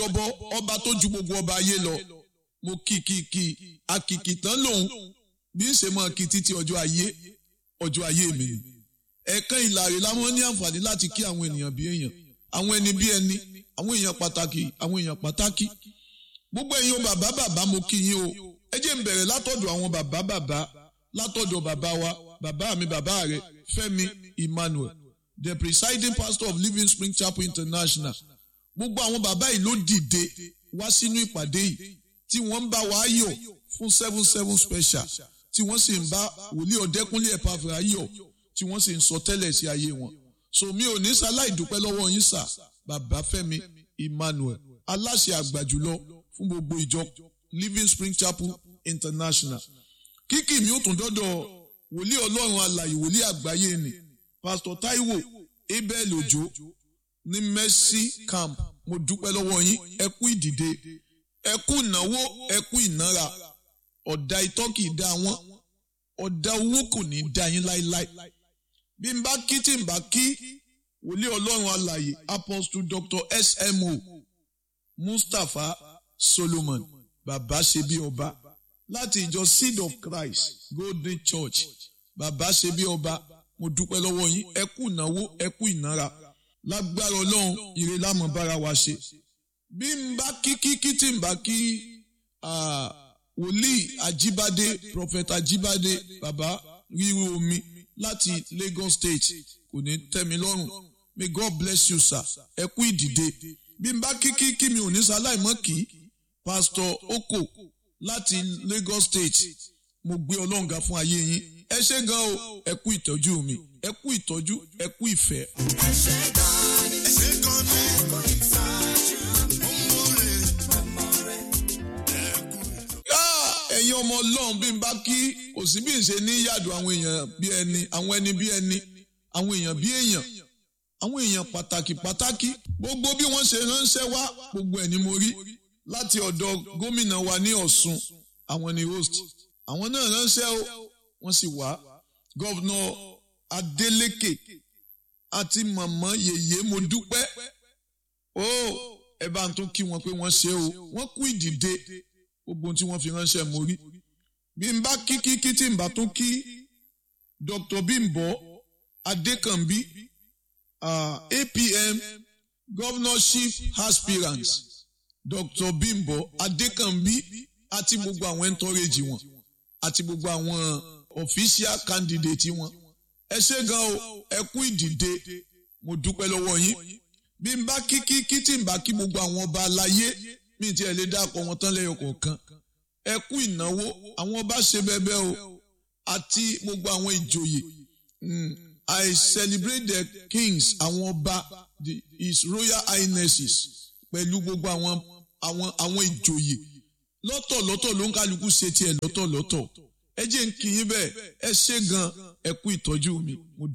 ọbọ ọba tó ju gbogbo ọba ayé lọ mo kì kì kì àkìkì tán lòun bí ń ṣe mọ kí títí ọjọ́ ayé ọjọ́ ayé mi ni ẹ̀ẹ̀kan ìlàrí láwọn ní àǹfààní láti kí àwọn ènìyàn bí èèyàn àwọn ẹni bí ẹni àwọn èèyàn pàtàkì àwọn èèyàn pàtàkì gbogbo ẹ̀yin bàbá bàbá mo kí yín o ẹ jẹ́ n bẹ̀rẹ̀ látọ̀dọ̀ àwọn bàbá bàbá látọ̀dọ̀ bàbá wa bàbá mi bàbá rẹ Fẹ́mi Emmanuel the presiding pastor of Living Spring Chapel International gbogbo àwọn bàbá yìí ló dìde wá sínú ìpàdé yìí tí wọ́n ń bá wa yọ̀ fún seven seven special tí wọ́n sì ń bá wòlíì ọ̀dẹ́kúnlé ẹ̀pàfẹ́ ayọ̀ tí wọ́n sì ń sọ tẹ́lẹ̀ sí ayé wọn. so mi ò ní sáláì dúpẹ́ lọ́wọ́ yín sà bàbá Fẹ́mi Emmanuel aláṣẹ àgbà jùlọ fún gbogbo ìjọ Living Spring Chapel International. kíkì mi ò tún dọ́dọ̀ wòlíì ọlọ́run alàyè wòlíì àgbáyé ni Pastor Taiwo Abel Ojo ní Mercy Camp mo dúpẹ́ lọ́wọ́ yín ẹ kú ìdìde ẹ kú ìnáwó ẹ kú ìnára ọ̀dà itọ́ kì í dá wọn ọ̀dà owó kò ní í dá yín láéláé bí n bá kí tí n bá kí wòlíì ọlọ́run alàyè apostle dr smo mustapha solomon bàbá ṣe bí ọba láti ìjọ seed of christ golden church bàbá ṣe bí ọba mo dúpẹ́ lọ́wọ́ yín ẹ kú ìnáwó ẹ kú ìnára lágbára ọlọ́run ire lámọ̀ bára wa ṣe bí n bá kí kí kí tí n bá kí wòlíì ajíbádé prophet ajíbádé bàbá ríru omi láti Lagos State kò ní tẹ́ mi lọ́rùn may God bless you sir ẹ kú ìdìde bí n bá kí kí kí mi ò ní sáláìmọ́ kí pastor oko láti Lagos State mo gbé ọlọ́ǹga fún ayé yín ẹ ṣé gan o ẹ kú ìtọ́jú mi ẹ kú ìtọ́jú ẹ kú ìfẹ́. ẹ ṣé gan ni ẹ ṣé gan ni ẹ kú ìtọ́jú ẹ̀yin ọmọ ọlọ́run bí n bá kí kò sí bí n ṣe ní yàdù àwọn èèyàn bí ẹni àwọn ẹni bí ẹni àwọn èèyàn bí èèyàn àwọn èèyàn pàtàkì pàtàkì gbogbo bí wọ́n ṣe ránṣẹ́ wá gbogbo ẹ̀ ni mo rí láti ọ̀dọ̀ gómìnà wa ní Ọ̀ṣun àwọn ni host àwọn náà ránṣẹ́ o wọ́n sì wá gọ́vnà Adeleke àti màmá yèyé mo dúpẹ́ o ẹ bá ń tún kí wọn pé wọ́n ṣe o wọ́n kú ìdìde gbogbo ohun tí wọ́n fi ránṣẹ́ mo rí bí n bá kí kí kí tí n bá tún kí Dr. Bimbo Adekanbi uh, APM governorship aspirant Dr. Bimbo Adekanbi àti gbogbo àwọn ẹntọ́rẹ́jì wọn àti gbogbo àwọn official candidate wọn ẹ ṣé gan o ẹ kú ìdìde mo dúpẹ́ lọ́wọ́ yín bí n bá kí kí kí tí n bá kí gbogbo àwọn ọba aláyé mi ti ẹ̀ lè dákọ̀ wọn tán lẹ́yọ kọ̀ọ̀kan ẹ kú ìnáwó àwọn ọba ṣe bẹ́ẹ̀bẹ́ o àti gbogbo àwọn ìjòyè I celebrate the kings àwọn ọba the his royal highnesses pẹ̀lú gbogbo àwọn àwọn àwọn ìjòyè lọ́tọ̀lọ́tọ̀ ló ń kálukú ṣe tiẹ̀ lọ́tọ̀lọ́tọ̀ ẹ jẹ́ ń kí yín bẹ́ẹ̀ ẹ ṣé gan ẹ kú ìtọ́jú mi mo